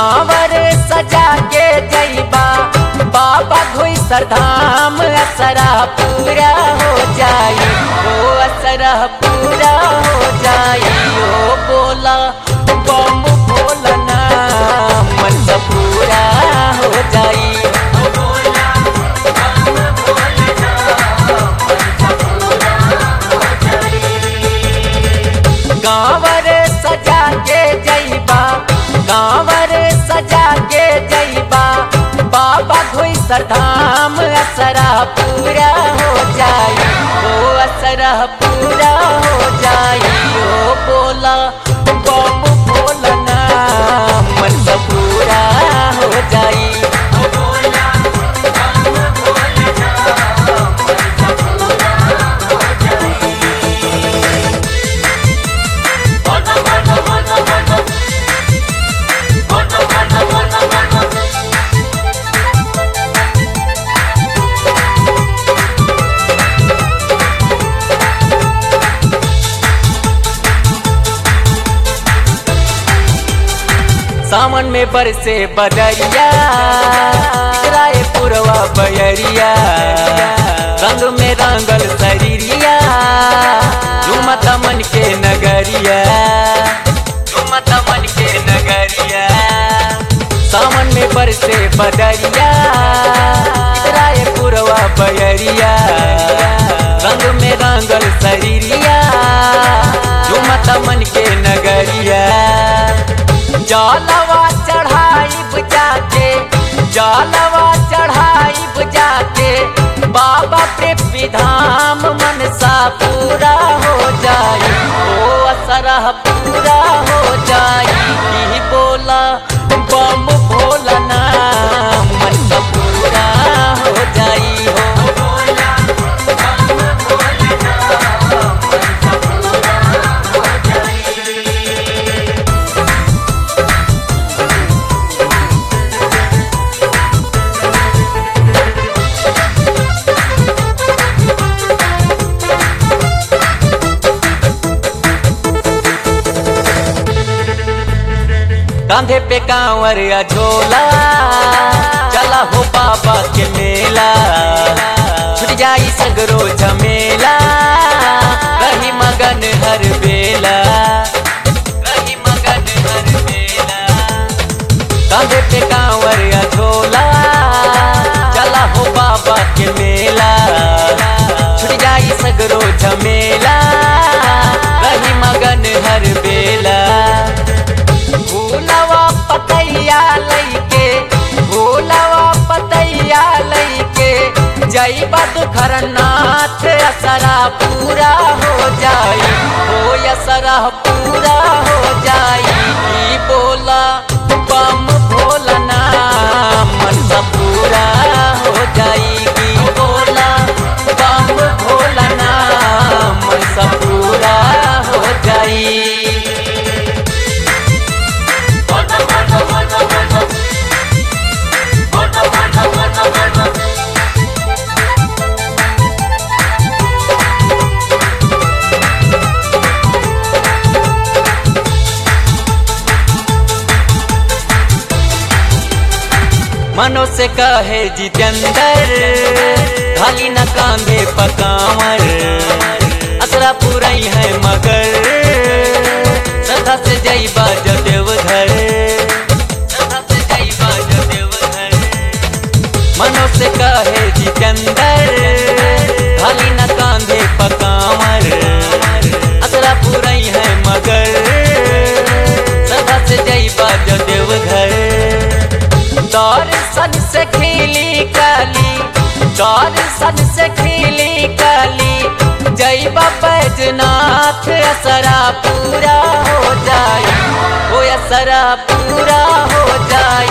कांवर सजा के जईबा बाबा घोई सरधाम असरा पूरा हो जाई ओ असरा पूरा हो जाई ओ बोला बम बोलना मन सब पूरा हो जाई कांवर सजा के जईबा कांवर सजा के जईबा बाबा घोई सरधाम असरा पूरा हो जाई ओ असरा पूरा हो जाई ओ बोला बम बोलना मन सब पूरा हो जाई सावन में बरसे बदरिया राय पुरवा बयरिया रंग में रंगल शरीरिया झुमत मन के नगरिया झुमत मन के नगरिया सावन में बरसे बदरिया राय पुरवा बयरिया रंग में रंगल शरीरिया झुमत मन के नगरिया जलवा चढ़ाई जाके जलवा चढ़ाई जाके बाबा पे धाम मनसा पूरा हो जाई ओ असरा पूरा हो जाई ई बोला बम भोलना मनसा पूरा हो जाई हो कांधे पे कांवर या झोला चला हो बाबा के मेला छुट जाई सगरो झमेला रही मगन हर बेला रही मगन हर बेला कांधे पे कांवर या झोला चला हो बाबा के मेला छुट जाई सगरो झमेला रही मगन हर बेला भूलवा पतैया लैके भूलवा पतैया लैके जईबा दुखरनाथ असरा पूरा हो जाई हो असरा पूरा हो जाई ई बोला बम भोलना मन सब पूरा हो जाई ई बोला बम भोलना मन सब पूरा हो जाई मनो से कहे जितेंद्र खाली न कांधे पकावर असरा पुरई है मगर सदा से जईबा जदेवधर सदा से जईबा जदेवधर मनो से कहे जितेंद्र खाली न कांधे पकावर असरा पुरई है मगर सदा से जईबा जदेवधर दर्शन से खिली कली दर्शन से खिली कली जय बैजनाथ असरा पूरा हो जाई ओ असरा पूरा हो जाई